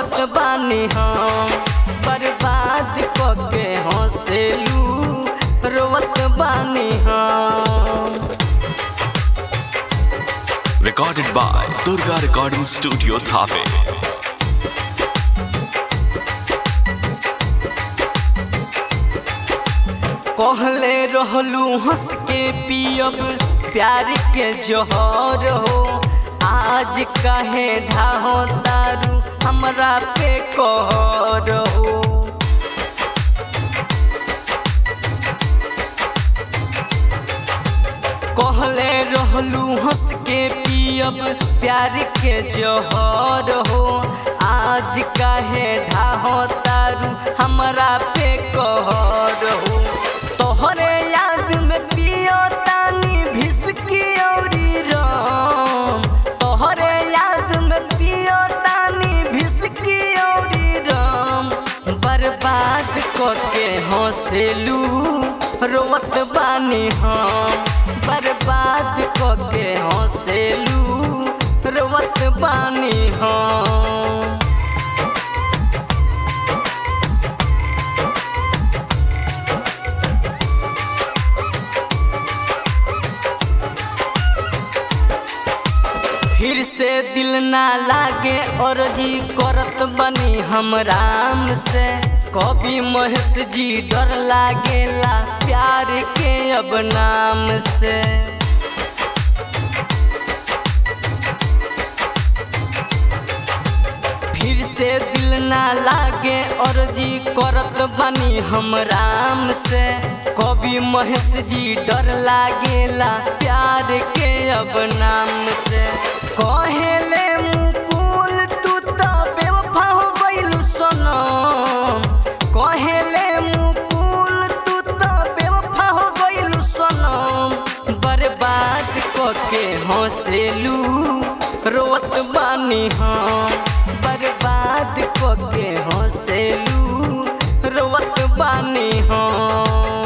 रोवत बानी हम बर्बाद कके हंसेलू रोवत बानी हम Recorded by Durga Recording Studio Thave. कहले रहलू हंस के पियब प्यार के जोहर हो आज कहे ढाहो दारू हमरा पे कहर हो कहले रहलू हंस के पियब प्यार के जोहर हो आज काहे ढाहो तारू हमरा पे कहर हो तोहरे याद में पियो तानी भिसकी औरी राम तोहरे याद में पियो तानी भिसकी औरी राम बर्बाद करके हंसेलू रोवत बानी हम बर्बाद करके हंसेलू रोवत बानी हम फिर से दिल ना लागे और जी करत बनी हम राम से कभी महेश जी डर लागेला प्यार के अब नाम से फिर से दिल ना लागे और जी करत बनी हम राम से कभी महेश जी डर लागेला प्यार के अब नाम से कहेले मुकुल तू तो बेवफा हो गइलू सनम कहेले मुकुल तू तो बेवफा हो गइलू सनम बर्बाद करके हंसेलू रोत बानी हम बर्बाद करके हंसेलू रोवत बानी हम